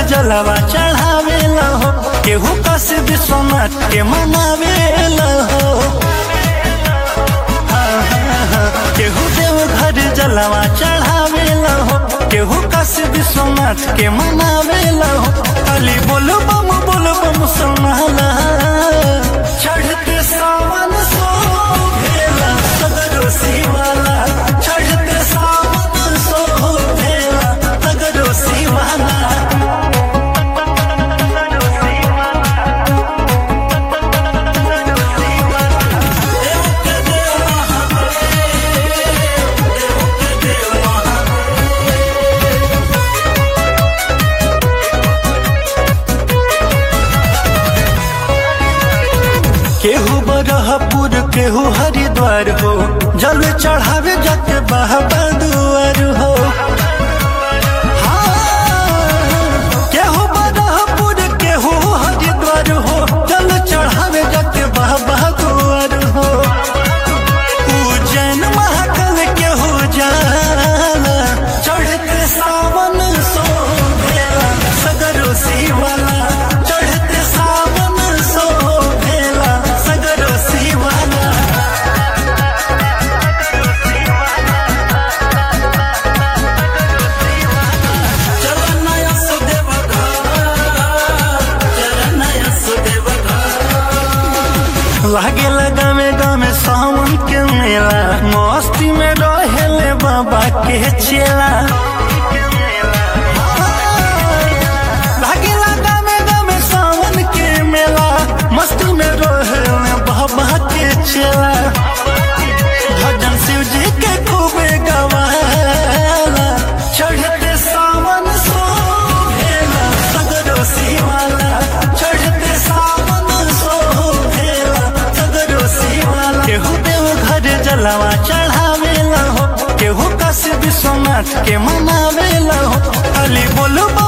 जलवा चढ़ावेला हो केहू कस विश्वनाथ के मनावेला हो हाँ, हाँ, हाँ। केहू देव घर जलवा चढ़ावेला हो केहू कस विश्वनाथ के मनावेला हो अली बोल बम बोल बम सुनाला चढ़ते सावन सो भेला सगरो शिवाला चढ़ते सावन सो भेला सगरो शिवाला केहू बरहपुर केहू हरिद्वार हो जल चढ़ावे जाके बाबा दुआर हो हाँ, केहू बरहपुर केहू हरिद्वार हो जल चढ़ावे जाके बाबा दुआर हो उज्जैन महाकाल केहू जाला चढ़ते सावन सो भेला सगरो शिवाला चढ़ते सावन सो भेला सगरो शिवाला चरणया सुदेव चरणया सुदेव लागे लगा में गामे सावन के मेला मस्ती में रहेले बाबा के चेला लागे लगा में गामे सावन के मेला मस्ती में रहेले बाबा के चेला भजन शिव जी के खूबे गवाला चढ़ते सावन सो भेला सगरो शिवाला चढ़ते सावन सो भेला सगरो शिवाला केहू देव घर जलवा चढ़ावेला हो केहू काशी विश्वनाथ के मनावेला हो अली बोलो